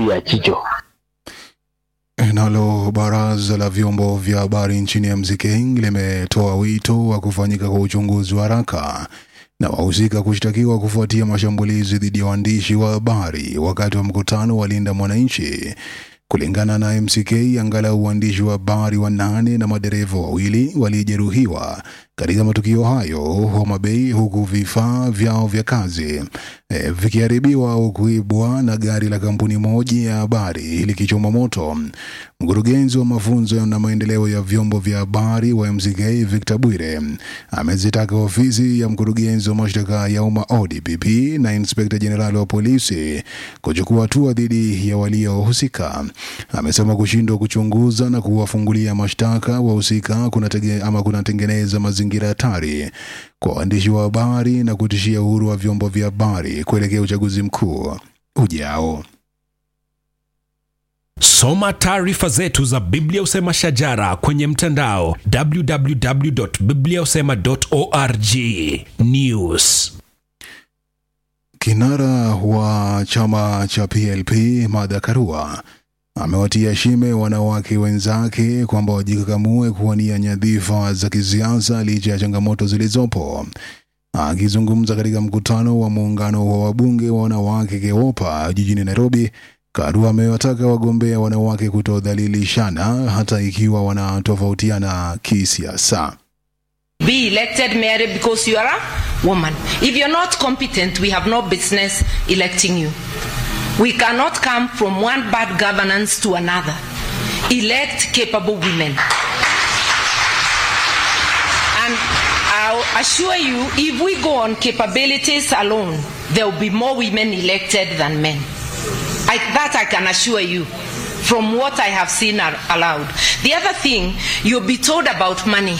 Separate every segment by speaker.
Speaker 1: ya Chicho.
Speaker 2: Nalo baraza la vyombo vya habari nchini MCK limetoa wito wa kufanyika kwa uchunguzi wa haraka na wahusika kushtakiwa kufuatia mashambulizi dhidi ya waandishi wa habari wakati wa mkutano wa Linda Mwananchi. Kulingana na MCK, angalau waandishi wa habari wanane na madereva wawili walijeruhiwa katika matukio hayo Homa Bay, huku vifaa vyao vya kazi e, vikiharibiwa au kuibwa na gari la kampuni moja ya habari likichoma moto. Mkurugenzi wa mafunzo na maendeleo ya vyombo vya habari wa MCK Victor Bwire amezitaka ofisi ya mkurugenzi wa mashtaka ya umma ODPP na inspekta jenerali wa polisi kuchukua hatua dhidi ya waliohusika. Amesema kushindwa kuchunguza na kuwafungulia mashtaka wahusika kunatege, ama kunatengeneza mazingira hatari kwa waandishi wa habari na kutishia uhuru wa vyombo vya habari kuelekea uchaguzi mkuu ujao.
Speaker 3: Soma taarifa zetu za Biblia Usema Shajara kwenye mtandao www.bibliausema.org. News.
Speaker 2: Kinara wa chama cha PLP Martha Karua amewatia shime wanawake wenzake kwamba wajikakamue kuwania nyadhifa za kisiasa licha ya changamoto zilizopo. Akizungumza katika mkutano wa muungano wa wabunge wa wanawake KEWOPA jijini Nairobi, Karua amewataka wagombea wanawake kutodhalilishana hata ikiwa wanatofautiana kisiasa.
Speaker 4: be elected Mary because you are a woman. If you're not competent, we have no business electing you. We cannot come from one bad governance to another. Elect capable women. And I'll assure you, if we go on capabilities alone, there will be more women elected than men. I, that I can assure you from what I have seen are allowed. The other thing, you'll be told about money.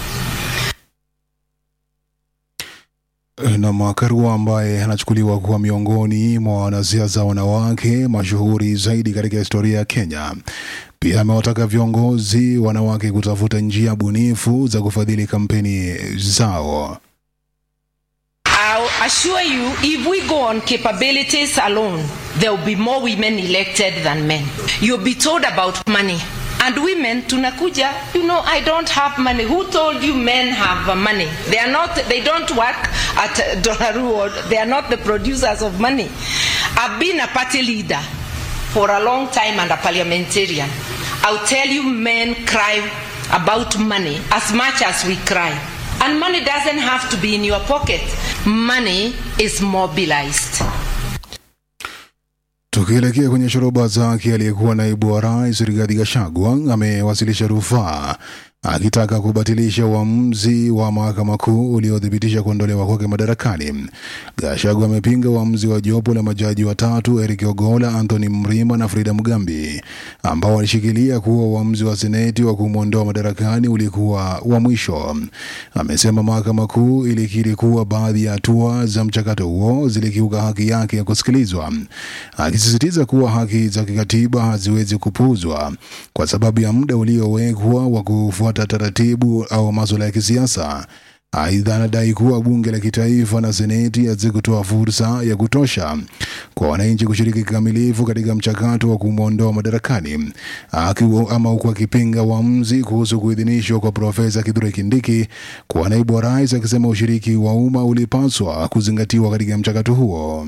Speaker 2: na Makarua ambaye anachukuliwa kuwa miongoni mwa wanasiasa wanawake mashuhuri zaidi katika historia ya Kenya. Pia amewataka viongozi wanawake kutafuta njia bunifu za kufadhili kampeni zao.
Speaker 4: I'll assure you, if we go on capabilities alone, there will be more women elected than men. You'll be told about money. And women, tunakuja, you know, I don't have money. Who told you men have uh, money? They are not, they don't work at uh, Donnaroo. They are not the producers of money. I've been a party leader for a long time and a parliamentarian. I'll tell you, men cry about money as much as we cry. And money doesn't have to be in your pocket. Money is mobilized.
Speaker 2: Tukielekea kwenye shoroba zake, aliyekuwa naibu wa rais Rigathi Gachagua amewasilisha rufaa akitaka kubatilisha uamuzi wa mahakama kuu uliothibitisha kuondolewa kwake madarakani. Gachagua amepinga uamuzi wa jopo la majaji watatu Eric Ogola, Anthony Mrima na Frida Mugambi ambao walishikilia kuwa uamuzi wa seneti wa kumwondoa madarakani ulikuwa wa mwisho. Amesema mahakama kuu ilikiri kuwa baadhi ya hatua za mchakato huo zilikiuka haki yake ya kusikilizwa, akisisitiza kuwa haki za kikatiba haziwezi kupuuzwa kwa sababu ya muda uliowekwa wa kufuata taratibu au masuala ya kisiasa. Aidha, anadai kuwa bunge la kitaifa na seneti hazikutoa fursa ya kutosha kwa wananchi kushiriki kikamilifu katika mchakato wa kumwondoa madarakani, akiwa ama huku akipinga uamuzi kuhusu kuidhinishwa kwa Profesa Kithure Kindiki kuwa naibu wa rais, akisema ushiriki wa umma ulipaswa kuzingatiwa katika mchakato huo.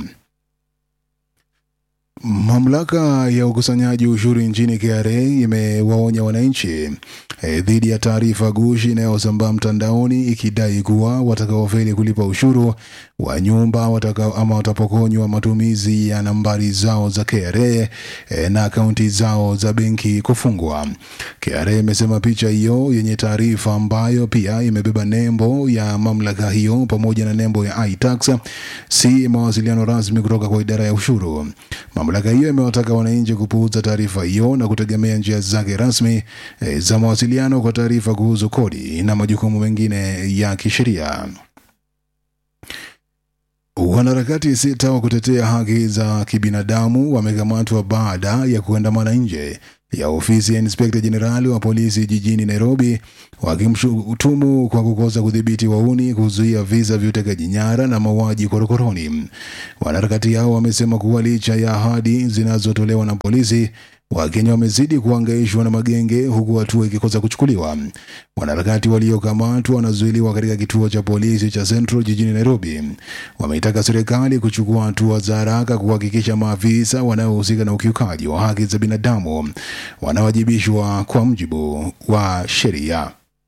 Speaker 2: Mamlaka ya ukusanyaji ushuru nchini KRA imewaonya wananchi e, dhidi ya taarifa gushi inayosambaa mtandaoni ikidai kuwa watakaofeli kulipa ushuru wa nyumba wataka, ama watapokonywa matumizi ya nambari zao za KRA e, na akaunti zao za benki kufungwa. KRA imesema picha hiyo yenye taarifa ambayo pia imebeba nembo ya mamlaka hiyo pamoja na nembo ya iTax si mawasiliano rasmi kutoka kwa idara ya ushuru. Mamlaka hiyo imewataka wananchi kupuuza taarifa hiyo na kutegemea njia zake rasmi e, za mawasiliano kwa taarifa kuhusu kodi na majukumu mengine ya kisheria. Wanaharakati sita wa kutetea haki za kibinadamu wamekamatwa baada ya kuandamana nje ya ofisi ya inspekta jenerali wa polisi jijini Nairobi, wakimshutumu kwa kukosa kudhibiti wauni, kuzuia visa vya utekaji nyara na mauaji korokoroni. Wanaharakati hao wamesema kuwa licha ya ahadi zinazotolewa na polisi, Wakenya wamezidi kuhangaishwa na magenge huku hatua ikikosa kuchukuliwa. Wanaharakati waliokamatwa wanazuiliwa katika kituo cha polisi cha Central jijini Nairobi. Wameitaka serikali kuchukua hatua za haraka kuhakikisha maafisa wanaohusika na ukiukaji wa haki za binadamu wanawajibishwa kwa mujibu wa sheria.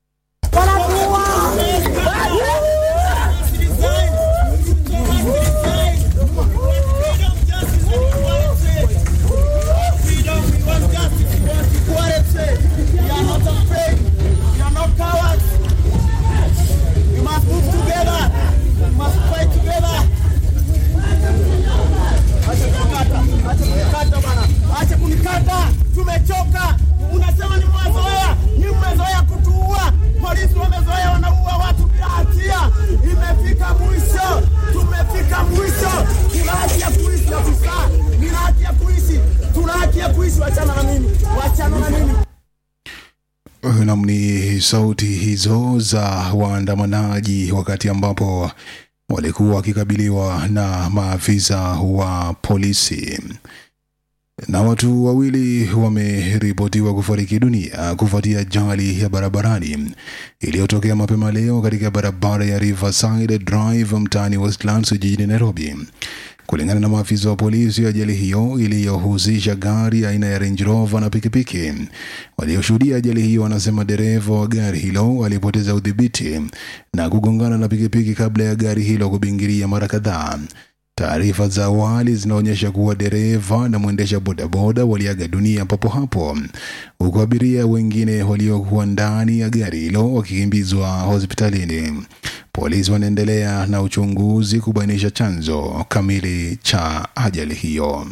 Speaker 1: Acha kunikata, tumechoka. Unasema ni mmezoea, ni mmezoea kutuua. Polisi wamezoea, wanaua watu bila hatia. Imefika mwisho, tumefika mwisho. Tuna haki ya kuishi afisa, nina haki ya kuishi, tuna haki ya kuishi. Wachana na mimi, wachana na mimi.
Speaker 2: Nam ni sauti hizo za waandamanaji wakati ambapo walikuwa wakikabiliwa na maafisa wa polisi. Na watu wawili wameripotiwa kufariki dunia kufuatia ajali ya barabarani iliyotokea mapema leo katika barabara ya Riverside Drive mtaani Westlands jijini Nairobi. Kulingana na maafisa wa polisi, ajali hiyo iliyohusisha gari aina ya Range Rover na pikipiki. Walioshuhudia ajali hiyo wanasema dereva wa gari hilo alipoteza udhibiti na kugongana na pikipiki kabla ya gari hilo kubingiria mara kadhaa. Taarifa za awali zinaonyesha kuwa dereva na mwendesha bodaboda waliaga dunia papo hapo, huku abiria wengine waliokuwa ndani ya gari hilo wakikimbizwa hospitalini. Polisi wanaendelea na uchunguzi kubainisha chanzo kamili cha ajali hiyo.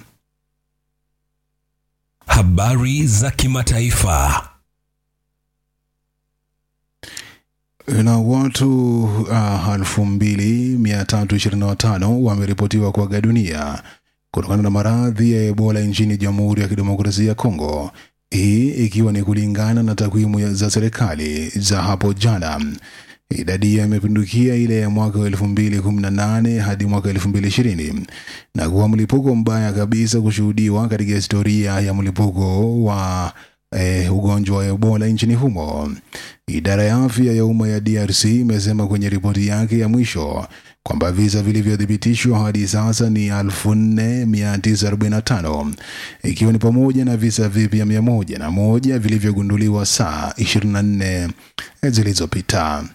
Speaker 3: Habari za kimataifa.
Speaker 2: na watu uh, elfu mbili mia tatu ishirini na watano wameripotiwa kuaga dunia kutokana na maradhi ya Ebola nchini Jamhuri ya Kidemokrasia ya Kongo, hii ikiwa ni kulingana na takwimu za serikali za hapo jana. Idadi hiyo imepindukia ile ya mwaka wa elfu mbili kumi na nane hadi mwaka elfu mbili ishirini na kuwa mlipuko mbaya kabisa kushuhudiwa katika historia ya mlipuko wa eh, ugonjwa wa Ebola nchini humo. Idara ya afya ya umma ya DRC imesema kwenye ripoti yake ya mwisho kwamba visa vilivyothibitishwa hadi sasa ni 4945 ikiwa ni pamoja na visa vipya mia moja na moja vilivyogunduliwa saa 24 zilizopita.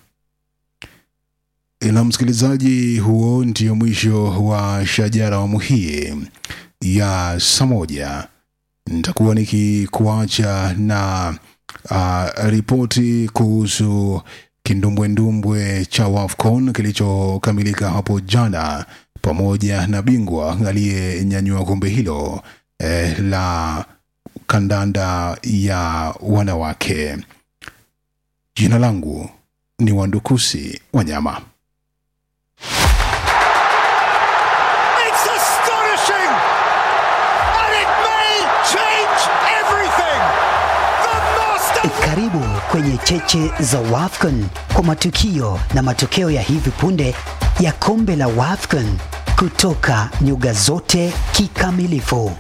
Speaker 2: Na msikilizaji, huo ndio mwisho wa Shajara awamu hii ya saa moja. Nitakuwa nikikuacha na uh, ripoti kuhusu kindumbwendumbwe cha WAFCON kilichokamilika hapo jana pamoja na bingwa aliyenyanyua kombe hilo eh, la kandanda ya wanawake. Jina langu ni Wandukusi Wanyama.
Speaker 5: It's astonishing! And it may change everything! The master
Speaker 6: Karibu kwenye cheche za WAFCON kwa matukio na matokeo ya hivi punde ya kombe la WAFCON kutoka nyuga zote kikamilifu.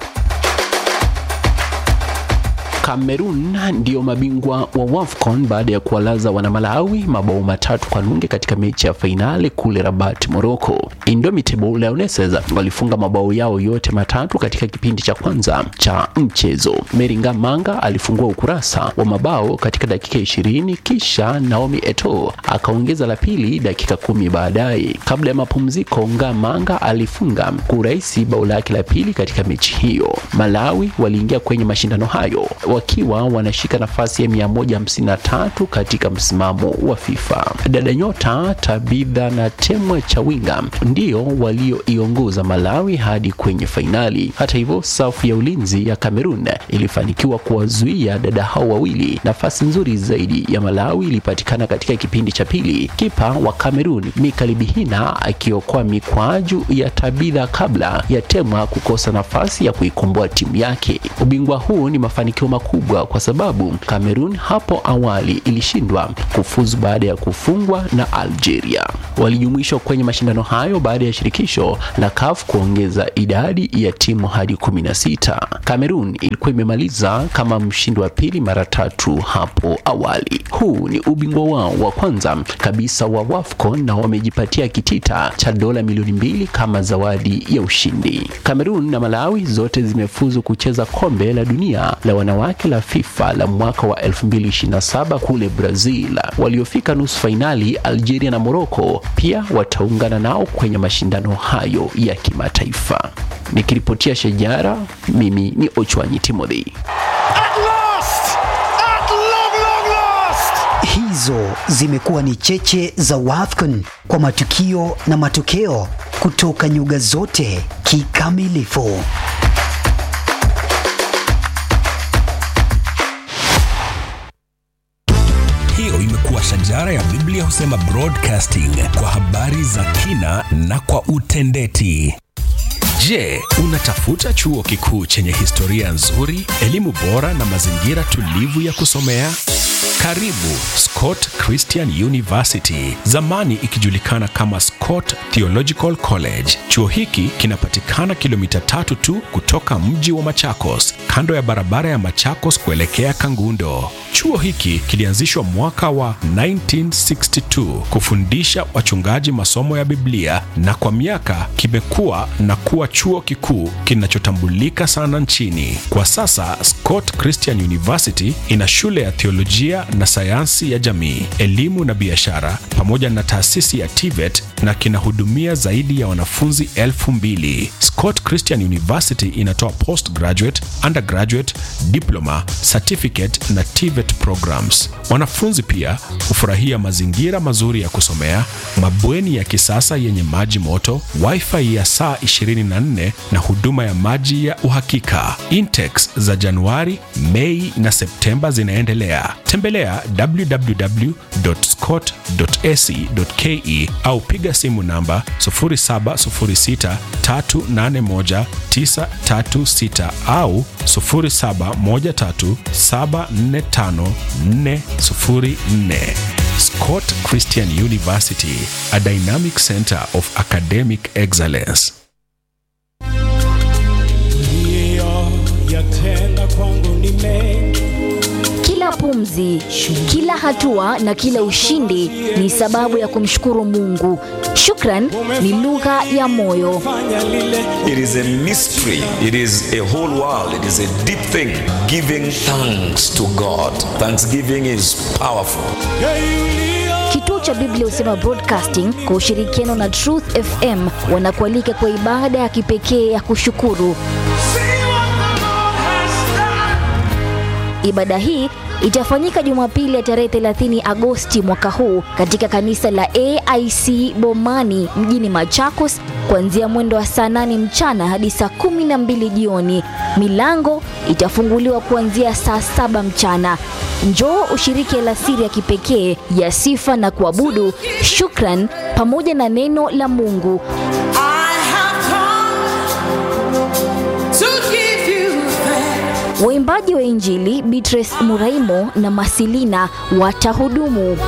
Speaker 7: Cameroon ndio mabingwa wa WAFCON baada ya kuwalaza wanamalawi mabao matatu kwa nunge katika mechi ya fainali kule Rabat, Morocco. Indomitable Lionesses walifunga mabao yao yote matatu katika kipindi cha kwanza cha mchezo. Meringa Manga alifungua ukurasa wa mabao katika dakika ishirini kisha Naomi Eto akaongeza la pili dakika kumi baadaye. Kabla ya mapumziko, Ngamanga alifunga kwa urahisi bao lake la pili katika mechi hiyo. Malawi waliingia kwenye mashindano hayo wakiwa wanashika nafasi ya 153 katika msimamo wa FIFA. Dada nyota Tabitha na Temwa Chawinga ndio walioiongoza Malawi hadi kwenye fainali. Hata hivyo, safu ya ulinzi ya Cameroon ilifanikiwa kuwazuia dada hao wawili. Nafasi nzuri zaidi ya Malawi ilipatikana katika kipindi cha pili, kipa wa Cameroon Mikali Bihina akiokoa mikwaju ya Tabitha kabla ya Temwa kukosa nafasi ya kuikomboa timu yake. Ubingwa huu ni mafanikio makubwa kwa sababu Cameroon hapo awali ilishindwa kufuzu baada ya kufungwa na Algeria. Walijumuishwa kwenye mashindano hayo baada ya shirikisho la CAF kuongeza idadi ya timu hadi 16. Cameroon ilikuwa imemaliza kama mshindi wa pili mara tatu hapo awali. Huu ni ubingwa wao wa kwanza kabisa wa WAFCON na wamejipatia kitita cha dola milioni mbili kama zawadi ya ushindi. Cameroon na Malawi zote zimefuzu kucheza kombe la dunia la wanawake la FIFA la mwaka wa 2027 kule Brazil. Waliofika nusu fainali Algeria na Morocco pia wataungana nao kwenye mashindano hayo ya kimataifa. Nikiripotia Shajara, mimi ni Ochwanyi Timothy.
Speaker 5: At last! At long, long last!
Speaker 6: Hizo zimekuwa ni cheche za WAFCON kwa matukio na matokeo kutoka nyuga zote kikamilifu.
Speaker 3: Hiyo imekuwa shajara ya Biblia husema broadcasting kwa habari za kina na kwa utendeti. Je, unatafuta chuo kikuu chenye historia nzuri, elimu bora na mazingira tulivu ya kusomea? Karibu Scott Christian University, zamani ikijulikana kama Scott Theological College. Chuo hiki kinapatikana kilomita tatu tu kutoka mji wa Machakos, kando ya barabara ya Machakos kuelekea Kangundo. Chuo hiki kilianzishwa mwaka wa 1962 kufundisha wachungaji masomo ya Biblia na kwa miaka kimekuwa na kuwa chuo kikuu kinachotambulika sana nchini. Kwa sasa Scott Christian University ina shule ya theolojia na sayansi ya jamii, elimu na biashara pamoja na taasisi ya TVET na kinahudumia zaidi ya wanafunzi elfu mbili. Scott Christian University inatoa postgraduate, undergraduate, diploma, certificate na TVET programs. Wanafunzi pia hufurahia mazingira mazuri ya kusomea, mabweni ya kisasa yenye maji moto, wifi ya saa 24 na huduma ya maji ya uhakika. Intakes za Januari, Mei na Septemba zinaendelea. Tembelea www.scott.ac.ke au piga simu namba 0706381936 au 0713745404. Scott Christian University, a dynamic center of academic excellence.
Speaker 8: yatenda kwangu ni mengi
Speaker 9: Kila pumzi, kila hatua na kila ushindi ni sababu ya kumshukuru Mungu. Shukran ni lugha ya moyo.
Speaker 8: fanya lile
Speaker 10: It is a mystery. It is a whole world. It is a deep thing. Giving thanks to God. Thanksgiving is powerful.
Speaker 8: yeyulio
Speaker 9: Kituo cha Biblia Husema Broadcasting kwa ushirikiano na Truth FM wanakualika kwa ibada ya kipekee ya kushukuru.
Speaker 8: see what the Lord has done.
Speaker 9: Ibada hii itafanyika Jumapili ya tarehe 30 Agosti mwaka huu katika kanisa la AIC Bomani mjini Machakos kuanzia mwendo wa saa 8 mchana hadi saa 12 jioni. Milango itafunguliwa kuanzia saa saba mchana. Njoo ushiriki alasiri ya kipekee ya sifa na kuabudu, shukran pamoja na neno la Mungu.
Speaker 8: I have come to give you thanks.
Speaker 9: Waimbaji wa Injili Beatrice Muraimo na Masilina watahudumu.